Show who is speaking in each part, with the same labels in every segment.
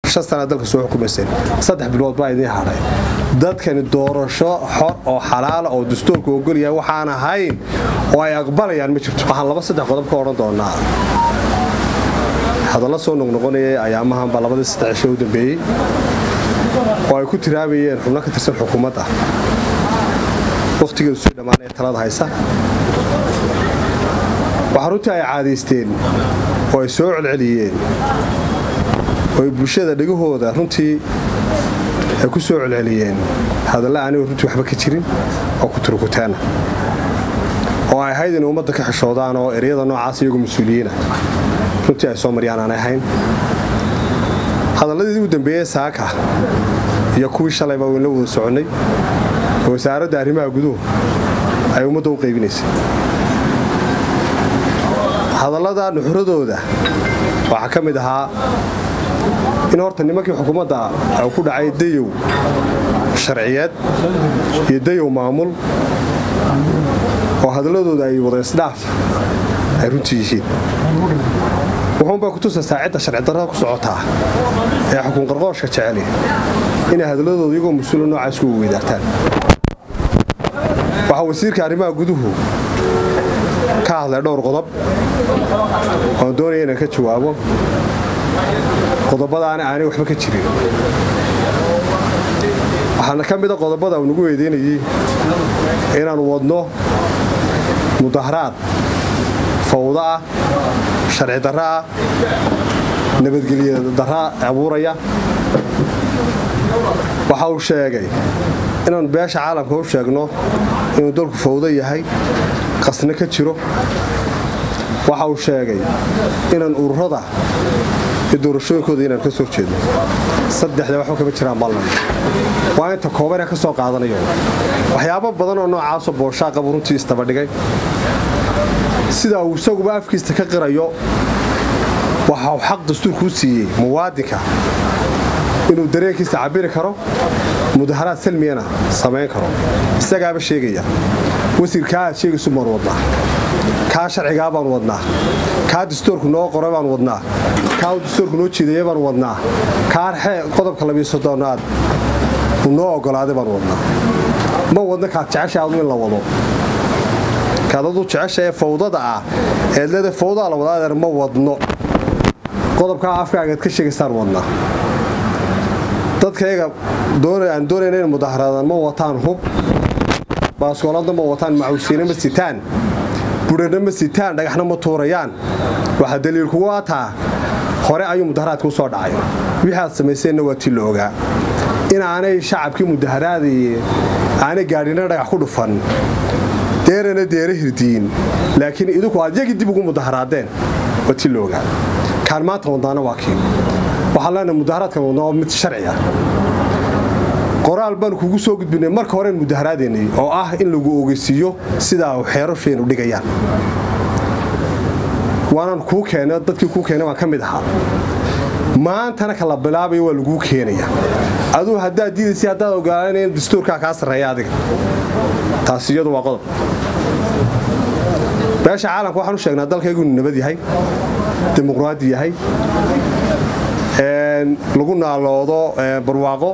Speaker 1: shan sana dalka soo xukumayseen saddex bilood baa idiin hadhay dadkani doorasho xor oo xalaala oo dastuurku ogolyahay waxaan ahayn oo ay aqbalayaan ma jirto waxaan laba saddex qodob ka odhan doonaa hadalla soo noqnoqonayay ayaamahanba labadii saddex cisho u dambeeyey oo ay ku tiraabayeen xubno ka tirsan xukuumadda wakhtigeedu sii dhammaanaya talada haysa waxaa runtii ay caadaysteen oo ay soo celceliyeen oo ay bulshada dhegahooda runtii ay ku soo celceliyeen hadalla aanigoo runtii waxba ka jirin oo ku turukutaana oo ay ahayd inay ummadda ka xishoodaan oo eryada noocaas iyagoo mas-uuliyiina runtii ay soo maryaan aanay ahayn hadalladii u dambeeyey saaka iyo kuwii shalayba wayn la wada soconnay oo wasaaradda arrimaha guduhu ay ummadda u qaybinaysay hadallada nuxuradooda waxaa ka mid ahaa in horta nimankii xukuumadda uu ku dhacay dayow sharciyeed iyo dayow maamul oo hadalladooda ay wada isdhaaf ay runtii yihiin wuxuunbay ku tusaysaa cidda sharci darrada ku socotaa ee xukun qarqooshka jeceli inay hadalladooda iyagoo mas-uula noocaas ku weydaartaan waxaa wasiirka arrimaha guduhu ka hadlay dhowr qodob oon doonaya inaan ka jawaabo qodobadaana aanay waxba ka jirin waxaana ka mida qodobada uu nagu weydiinayey inaan wadno mudaharaad fawdo ah sharci darro ah nabadgelya darra abuuraya waxa uu sheegay inaan beesha caalamka u sheegno inuu dalku fawdo yahay qasna ka jiro waxa uu sheegay inaan ururada iyo doorashooyinkooda inaan ka soo jeedno saddexda waxba kama jiraan ballan waa inta koobanee ka soo qaadanayo waxyaabo badan oo noocaasoo booshaa qabu runtii istabadhigay sida uu isaguba afkiista ka qirayo waxa uu xaq dastuurkuu siiyey muwaadinka inuu dareenkiisa cabiri karo mudaharaad salmiyana samayn karo isagaaba sheegaya wasiirkaa aad sheegaysu baan wadnaa kaa sharcigaa baan wadnaa kaa dastuurku noo qoray baan wadnaa kaa uu dastuurku noo jiidaya baan wadnaa kaa qodobka labiyo soddonaad uu noo ogolaaday baan wadnaa ma wadna kaad jecesha adu in la wado kaad adu jecesha ee fawdada ah eed leeda fawdaa la wada adeer ma wadno qodobkaa afkaagaad ka sheegaysaan wadnaa dadkayaga aan doonayna in mudaharaadaan ma wataan hub baaskooladna ma wataan macawsiina ma sitaan budhana ma sitaan dhagaxna ma tuurayaan waxaa daliilkugu ataa hore ayuu mudaharaadka u soo dhacay wixii aad samayseenna waa tii la ogaa inaanay shacabkii mudaharaadaye aanay gaadhina dhagax ku dhufan deerana deera hirdiyin laakiin idinku aad yagii dib ugu mudaharaadeen waa tii la ogaa kaan maanta wadnaana waa kii waxaan leenahay mudaharaadkan wadnaa waa mid sharci ah qoraal baanu kugu soo gudbinay marka horen mudaharaadaynay oo ah in lagu ogeysiiyo sidaa xeerashaynu dhigayaan waanan kuu keena dadkii kuu keenay baan ka mid ahaa maantana kala bilaabayo waa laguu keenaya aduu haddaad diidaysa haddaad ogaalanaya in dastuurkaa kaa sarreeya adiga taasi iyadu waa qodob beesha caalamka waxaan u sheegnaa dalkaygu inu nabad yahay dimuqraadi yahay lagu naaloodo barwaaqo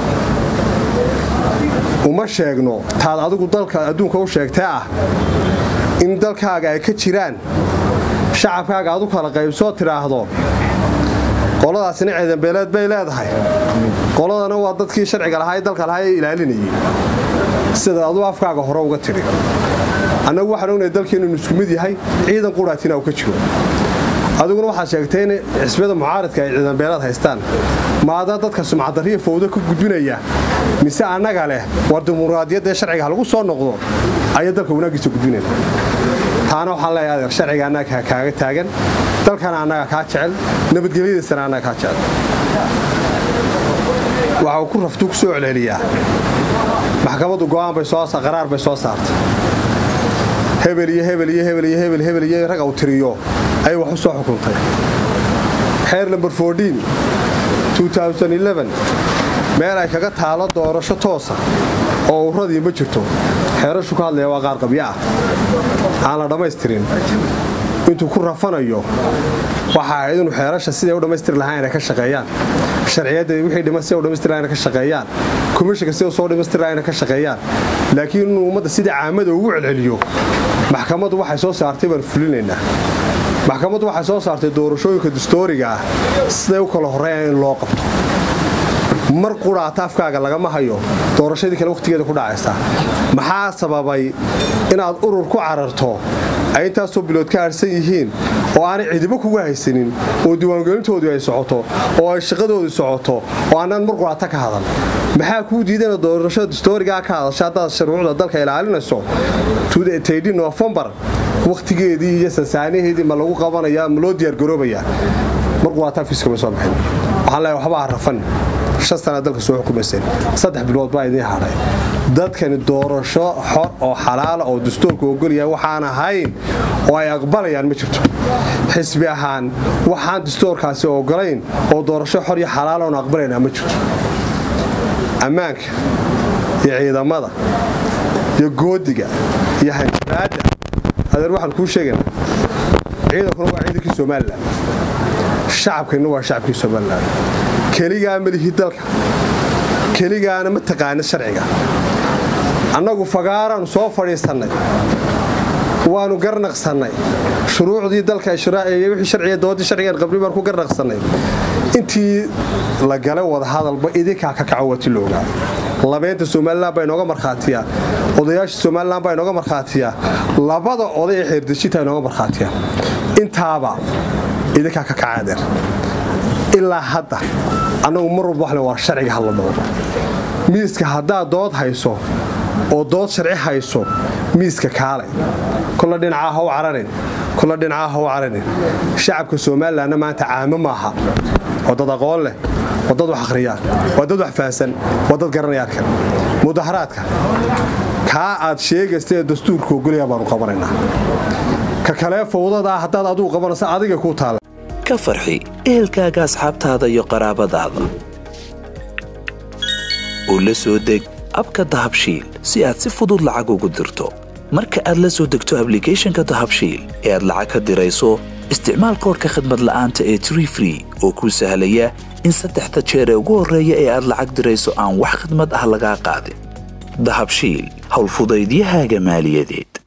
Speaker 1: uma sheegno taad adigu dalka adduunka u sheegtee ah in dalkaaga ay ka jiraan shacabkaaga adu kala qaybsoo tidhaahdo qoladaasina ciidanbeeleed bay leedahay qoladana waa dadkii sharciga lahaa ee dalka lahaa ee ilaalinayay sidaad aduu afkaaga hore uga tidhi annagu waxaan ognahay dalkeennu inu isku mid yahay ciidan quraatina uu ka jiro adiguna waxaad sheegtay in xisbiyada mucaaradka ay ciidanbeelaad haystaan maadaa dadka sumcadariya fawdo ka gudbinaya mise annaga leh war dimuqraadiyadda ee sharciga ha lagu soo noqdo ayaa dalka wanaaggiisa gudbinayna taana waxaan leeyahay adeer sharciga annaga kaaga taagan dalkana annaga kaa jecel nabadgelyadiisana annaga kaa jecel waxa uu ku raftuu ku soo celceliyaa maxkamaddu go'aan bay soo qaraar bay soo saartay hebel iyo hebel iyo hebel iyo hebel hebel iyo rag uu tiriyo ayay wax u soo xukuntay xeer lamber meel ay kaga taalo doorasho toosa oo uradii ma jirto xeerashu ka hadlaya waa qaar qabyo ah aan la dhammaystirin intuu ku rafanayo waxa ahayd inuu xeerasha siday u dhammaystiri lahaan inay ka shaqeeyaan sharciyadda wixii dhiman siday u dhammaystiri lahaan inay ka shaqeeyaan komishinka siday soo dhammaystiri lahaan inay ka shaqeeyaan laakiin inuu ummadda sidii caamada ugu celceliyo maxkamaddu waxay soo saartay baan fulinaynaa maxkamaddu waxay soo saartay doorashooyinka dastooriga ah siday u kala horreeyaan in loo qabto mar quraata afkaaga lagama hayo doorashadii kale wakhtigeeda ku dhacaysa maxaa sababay inaad urur ku cararto ay intaasoo bilood ka harsan yihiin oo aanay cidibo kuga haysanin oo diiwaangelintoodu ay socoto oo ay shaqadoodu socoto oo aanaan mar quraata ka hadan maxaa kuu diidana doorashada dastoorigaa ka hadasha haddaad shuruucda dalka ilaalinayso nofembar wakhtigeedii iyo sansaanaheedii ma lagu qabanaya ma loo diyaargaroobayaa mar quraata afkiiskama soo bixin waxaan leeyahay waxba ha rafan shan sana dalka soo xukumayseen saddex bilood baa idiin hadhay dadkani doorasho xor oo xalaala oo dastuurku ogolyahay waxaan ahayn oo ay aqbalayaan ma jirto xisbi ahaan waxaan dastuurkaasi ogolayn oo doorasho xor iyo xalaala oon aqbalaynaa ma jirto ammaanka iyo ciidamada iyo goodiga iyo hanjabaadda adeer waxaan kuu sheegaynaa ciidankuna waa ciidankii somalilan shacabkayna waa shacabkii somalilan keligaa malihii dalka keligaana ma taqaana sharciga annagu fagaaraannu soo fadhiisannay waannu garnaqsannay shuruucdii dalka wixii sharciga doodii sharcigan qabri baan ku garnaqsannay intii la galay wadahadalba idinkaa ka kaco wati loogaa labeynta somalilan baa inooga markhaatiya odayaasha somalilan baa inooga markhaatiya labada oday ee xeerdejinta inooga markhaatiya intaaba idinkaa ka kacaadeer ilaa hadda annagu mar walba waxle waa sharciga hadla dhowdo miiska haddaad dood hayso oo dood sharci hayso miiska kaalay kolla dhinacaa ha u cararin kolla dhinacaa ha u cararin shacabka somalilanna maanta caamo maaha waa dad aqoon leh waa dad wax akhriyaan waa dad wax fahansan waa dad garanaya arkan mudaharaadka kaa aad sheegaysta ee dastuurka ogolaya baanu qabanaynaa ka kalee fawdadaa haddaad adugu qabanaysa adiga kuu taalla
Speaker 2: ka farxi ehelkaaga asxaabtaada iyo qaraabadaada oo la soo deg abka dahabshiil si aad si fudud lacag ugu dirto marka aad la soo degto ablicathonka dahabshiil ee aad lacag ka dirayso isticmaal koorka khadmad la'aanta ee tree free oo kuu sahlaya in saddexda jeer ee ugu horreeya ee aad lacag dirayso aan wax khadmad ah lagaa qaadin dahabshiil howlfudaydiyahaaga maaliyadeed